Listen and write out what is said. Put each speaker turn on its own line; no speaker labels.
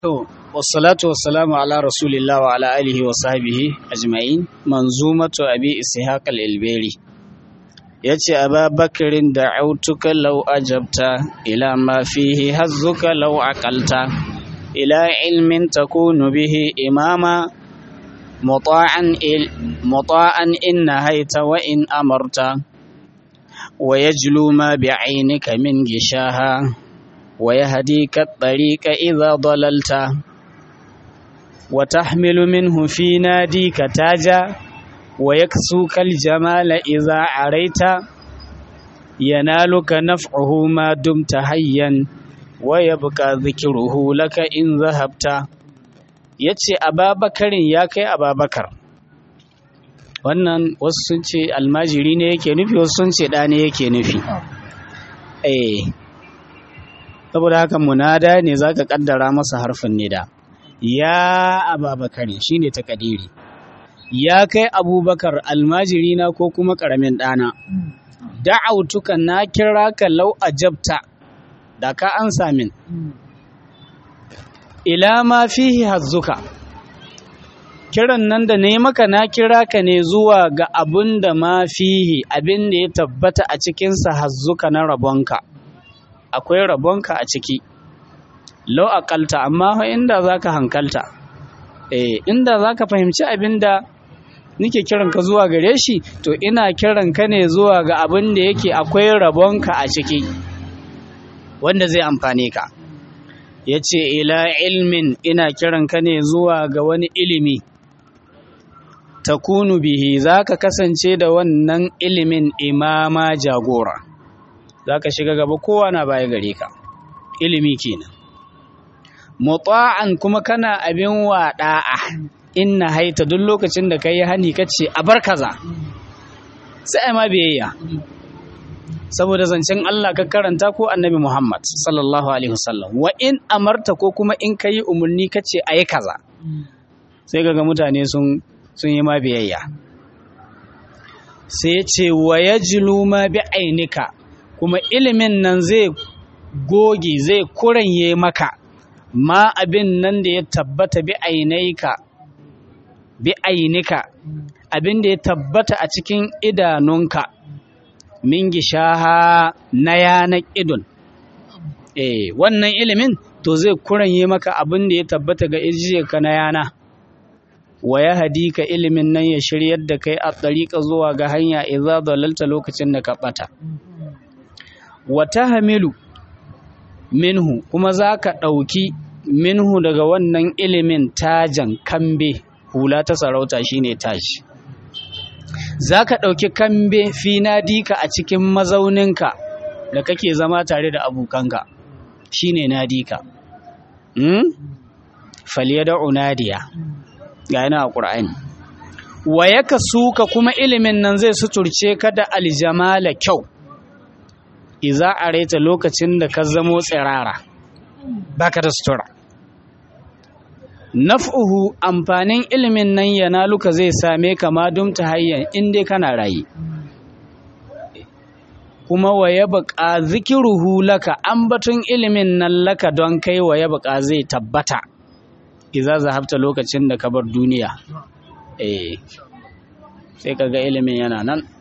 To, wassalatu wassalamu ala rasulillah wa ala alihi wa sahbihi ajma'in manzumatu abi ishaq al-ilberi yace ababakarin da'autuka law ajabta ila ma fihi hazzuka law aqalta ila ilmin takunu bihi imama muta'an il muta'an in nahaita wa in amarta wa yajlu ma bi'ainika min gishaha ويهديك الطريق إذا ضللت وتحمل منه في ناديك تاجا ويكسوك الجمال إذا عريت ينالك نفعه ما دمت حيا ويبقى ذكره لك إن ذهبت yace ababakarin ya kai ababakar wannan wasu sun ce almajiri ne yake nufi wasu sun ce ɗa ne yake nufi eh saboda haka munada ne zaka kaddara masa harfin nida ya ababakari shine takadiri ya kai abubakar almajiri na ko kuma karamin dana da'autuka na kira ka lau ajabta da ka an samin ila ma fihi hazzuka kiran nan da ne maka na kira ka ne zuwa ga abin da ma fihi abin da ya tabbata a cikinsa hazzuka na rabonka akwai rabonka a ciki lau akalta amma inda za ka hankalta eh inda za ka fahimci abin da nike kiranka zuwa gare shi to ina kiranka ne zuwa ga abin da yake akwai rabonka a ciki wanda zai amfane ka ya ce ila ilmin ina kiranka ne zuwa ga wani ilimi takunu bihi za ka kasance da wannan ilimin imama jagora za ka shiga gaba kowa na baya gare ka ilimi kenan muta'an kuma kana abin waɗa'a inna haita duk lokacin da kai hani kace a bar kaza sai ma biyayya saboda zancen Allah ka karanta ko annabi Muhammad sallallahu alaihi wasallam wa in amarta ko kuma in kai umarni kace ayi kaza sai kaga mutane sun sun yi ma biyayya sai ce wa yajlu ma bi ainika kuma ilimin nan zai goge zai kuranye maka ma abin nan da ya tabbata bi ainaika bi ainika abin da ya tabbata a cikin idanunka min gishaha na yanar idon eh wannan ilimin to zai kuranye maka abin da ya tabbata ga ijiyarka na yana wa ya hadika ilimin nan ya shiryar da kai a tsariƙa zuwa ga hanya idza dalalta lokacin da ka ɓata wata hamilu minhu kuma za ka ɗauki minhu daga wannan ilimin tajan kambe hula ta sarauta shine tashi za ka ɗauki kambe finadika a cikin mazauninka da kake zama tare da abokanka shine nadika hmm? faliya da unadiya ga yana a ƙura'ani wa yaka suka kuma ilimin nan zai suturce ka da aljamala kyau iza a raita lokacin da ka zamo tsirara baka da sutura naf'uhu amfanin ilimin nan yana luka zai same ka ma dumta hayyan in dai kana rayi kuma wa ya buƙa zikiruhu laka ambatun ilimin nan laka don kai wa ya buƙa zai tabbata iza zahabta lokacin da ka bar duniya eh sai kaga ilimin yana nan